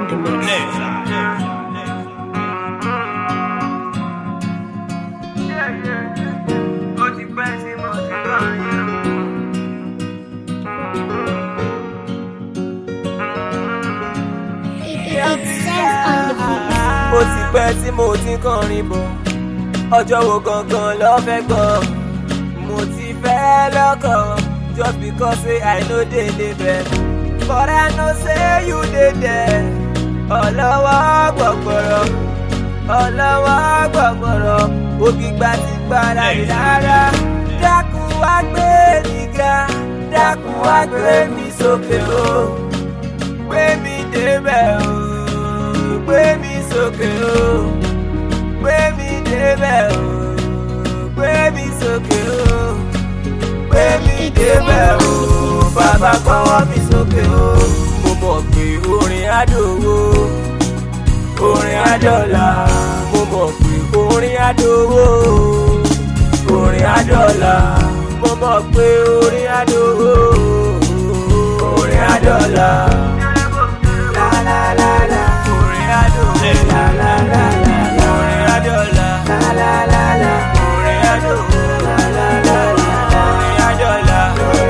the mix. Ó ti pẹ́ tí mo ti kọrin o. It says on the beat. ó ti pẹ́ tí mo ti ń kọrin bọ̀ ọjọ́ wo gangan lọ fẹ́ gbọ́ mo ti fẹ́ lọ́kọ̀ just because say I no dey label but I know say you dey there ọlọ́wọ́ gbọ̀gbọ̀rọ̀ ọlọ́wọ́ gbọ̀gbọ̀rọ̀ ògìgbà ti gbára rí rárá dákun wá gbé mi ga dákun wá gbé mi sókè o gbé mi débẹ̀ o gbé mi sókè o gbé mi débẹ̀ o gbé mi sókè o gbé mi débẹ̀ o bàbá gbọ́wọ́ mi sókè o mo mọ̀ pé orin àdòwò orin àdọ́là mo mọ̀ pé orin àdòwò orin àdọ́là mo mọ̀ pé orin àdòwò orin àdọ́là. La la la la, orin àdòwò. La la la la la, orin àdọ́là. La la la la, orin àdòwò. La la la la, orin àdọ́là.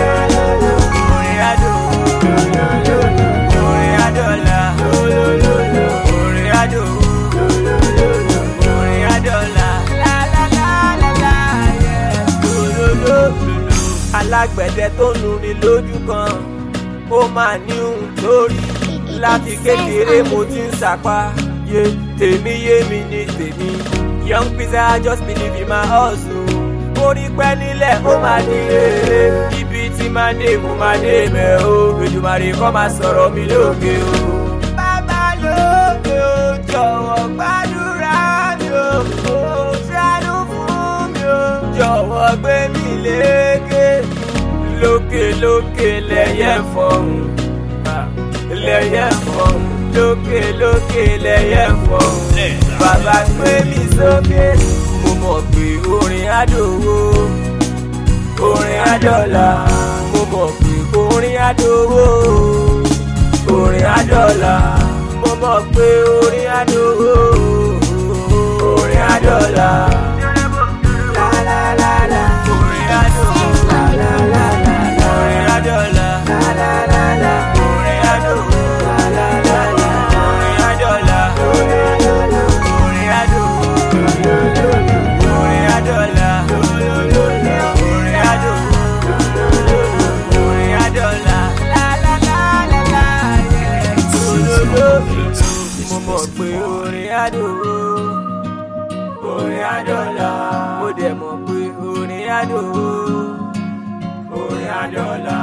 Orin àdòwò. Orin àdọ́là. Orin àdòwò. Orin àdọ́là. La la la la la, yeah. Alágbẹ̀dẹ tó nu ni lójú kan, ó máa ní ohun lórí láti kékeré mo ti ń sapá yé tèmi yé mi ní tèmi young pizza just believe in my hustle orí pẹ́ nílẹ̀ ó máa di rere ibi tí máa dé mo máa dé mẹ́ o Èdùmàrè kọ́ máa sọ̀rọ̀ mi lókè o. bàbá lókè o jọ̀wọ́ gbàdúrà mi o o ṣàánú fún mi o jọ̀wọ́ gbé mi lékè lókè lókè lẹ́yẹ fọ̀hún lẹ́yẹ fọ̀hún lókè lókè lẹ́yẹ fọ̀hún bàbá gbé mi sókè mo mọ̀ pé orin àdòwò orin àdọ́là mo mọ̀ pé orin àdòwò orin àdọ́là mo mọ̀ pé orin àdòwò orin àdọ́là. La la la la, orin àdòwò. La la la la la, orin àdọ́là. La la la la, orin àdòwò. La la la la, orin àdọ́là. Orin àdòwò. Orin àdọ́là. Orin àdòwò. Orin àdọ́là. La la la la la, yeah. Mo mọ̀ pé orin àdòwò orin àdọ́là mo dẹ̀ mọ̀ pé orin àdòwò orin àdọ́là